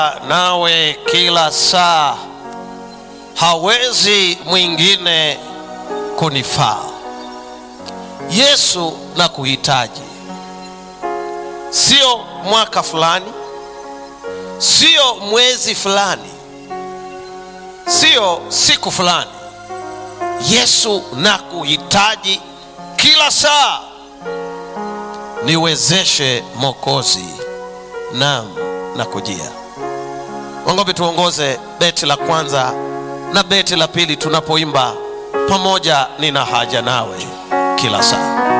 nawe kila saa, hawezi mwingine kunifaa. Yesu na kuhitaji, sio mwaka fulani, sio mwezi fulani, sio siku fulani. Yesu na kuhitaji kila saa, niwezeshe Mwokozi, naam na kujia. Wangopi tuongoze beti la kwanza na beti la pili tunapoimba pamoja, nina haja nawe kila saa.